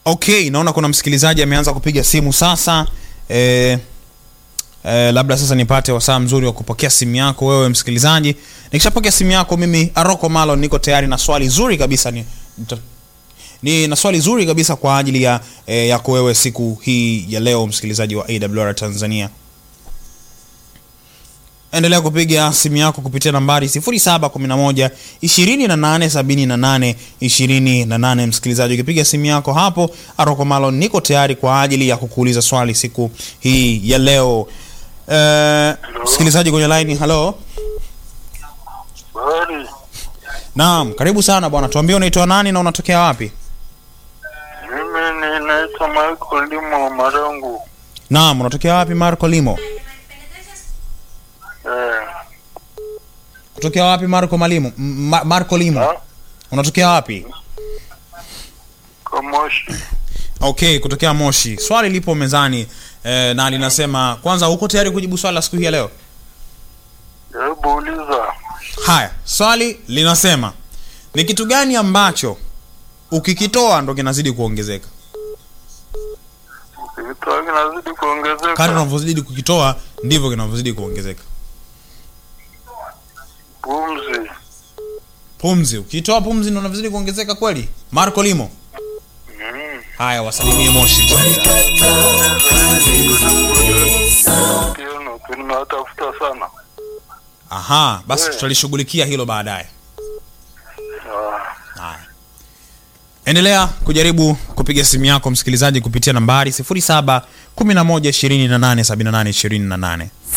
okay naona kuna msikilizaji ameanza kupiga simu sasa e, e, labda sasa nipate wasaa mzuri wa kupokea simu yako wewe msikilizaji nikishapokea simu yako mimi aroko malon niko tayari na swali zuri kabisa ni, nita- ni na swali zuri kabisa kwa ajili ya e, yako wewe siku hii ya leo msikilizaji wa awr tanzania endelea kupiga simu yako kupitia nambari 711 2878 28 msikilizaji ukipiga simu yako hapo aroko malon niko tayari kwa ajili ya kukuuliza swali siku hii ya leo Eh, msikilizaji kwenye line halo Bari, naam karibu sana bwana tuambie unaitwa nani na unatokea wapi mimi ninaitwa Michael Limo Marangu. naam unatokea wapi marco limo Eh, kutokea wapi marco malimo M- Ma- marco limo ha? unatokea wapi Kamoshi. okay kutokea moshi swali lipo mezani eh, na linasema kwanza uko tayari kujibu swali la siku hii ya leo Hebu uliza. haya swali linasema ni kitu gani ambacho ukikitoa ndo kinazidi kuongezeka Vitu kinazidi kuongezeka. kadri unavyozidi kukitoa ndivyo kinavyozidi kuongezeka Pumzi. pumzi ukitoa pumzi ndo unavyozidi kuongezeka kweli marco limo Mm. haya wasalimie moshi Kieno, nimewatafuta sana. aha basi Eh. tutalishughulikia hilo baadaye Ah. haya endelea kujaribu kupiga simu yako msikilizaji kupitia nambari 07 11 28 78 28